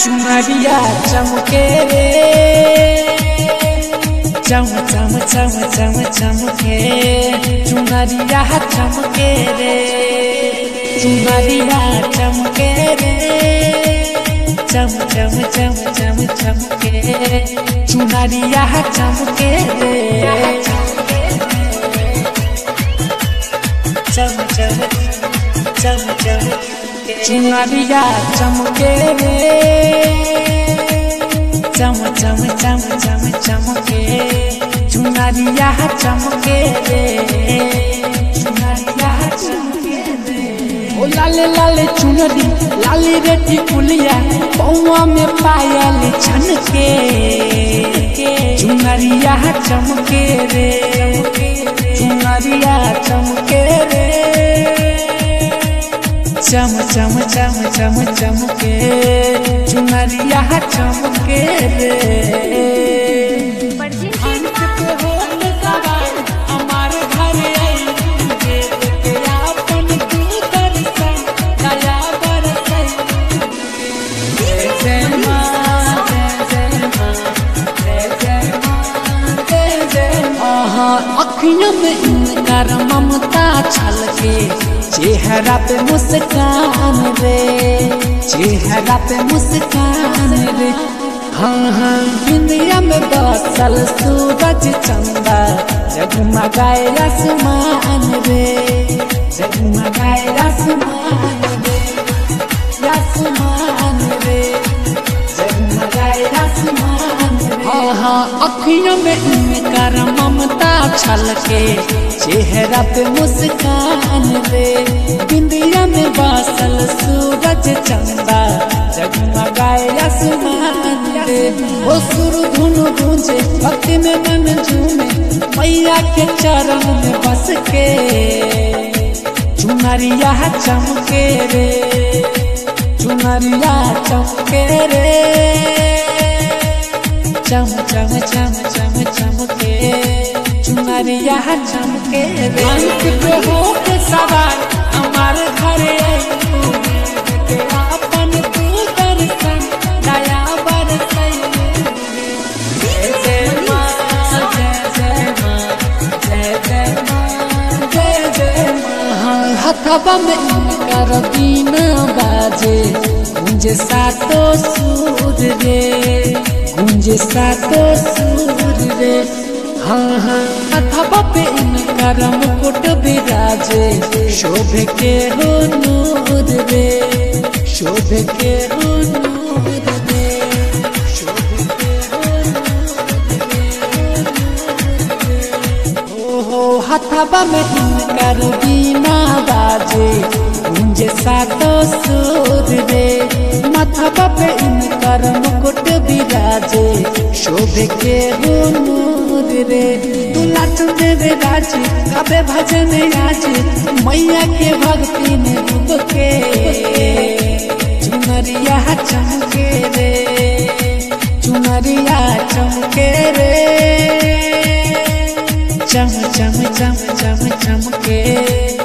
चुनरिया चमके रे चम चम चम चम चमके चुनरिया चमके रे चुनरिया चमके रे चम चम चम चम चमके चुनरिया चमके रे चम चम चम चम चुनरिया चमके रे चम चम चम चम चमके चुनरिया चमके रे चुनरिया चमके रे ओ लाले लाले चुनरी लाली रेटी कुलिया पौवा में पायल छनके चुनरिया चमके रे चुनरिया चमके रे चम चम चम चम चमके चुनरिया चमके रे अंत पे होत सवार हमार घर आई देख के आपन तू दर्शन दया बरसई जय जय माँ जय जय माँ जय जय माँ जय जय माँ अखियों में इनकर ममता छलके चेहरा पे मुस्कान रे चेहरा पे मुस्कान रे हाँ हाँ दुनिया में बसल सूरज चंदा जगमगाए आसमान रे जगमगाए आसमान रे आसमान रे जगमगाए आसमान रे हाँ हाँ अखियों में इनकर ममता छलके चेहरा पे मुस्कान रे बिंदिया में बासल सूरज चंदा जगमगाए आसमान रे ओ सुर धुन गूंजे भक्ति में मन झूमे मैया के चरण में बस के चुनरिया चमके रे चुनरिया चमके रे चम चम चम चम चमके चुनरिया चमके रे अंत पे हो के सवार हमार घर आई के आपन तू दर्शन दया बरसई जय जय माँ जय जय माँ जय जय माँ जय जय माँ हथवा में इनकर बीना बाजे गुंजे सातो सूर रे गुंजे सातो सूर रे हाँ हाँ अथवा पे इनकर मुकुट विराजे शोभ के हो नूर रे शोभ के हो नूर रे शोभ के हो ओहो हथवा में इनकर बीना बाजे गुंजे सातो सूर रे मथवा पे इनकर मुकुट विराजे शोभ के हो नूर रे दूल्हा चुंदे राजी कबे भजन आज मैया के भक्ति में डूब के चुनरिया चमके रे चुनरिया चमके रे चम चम चम चम चमके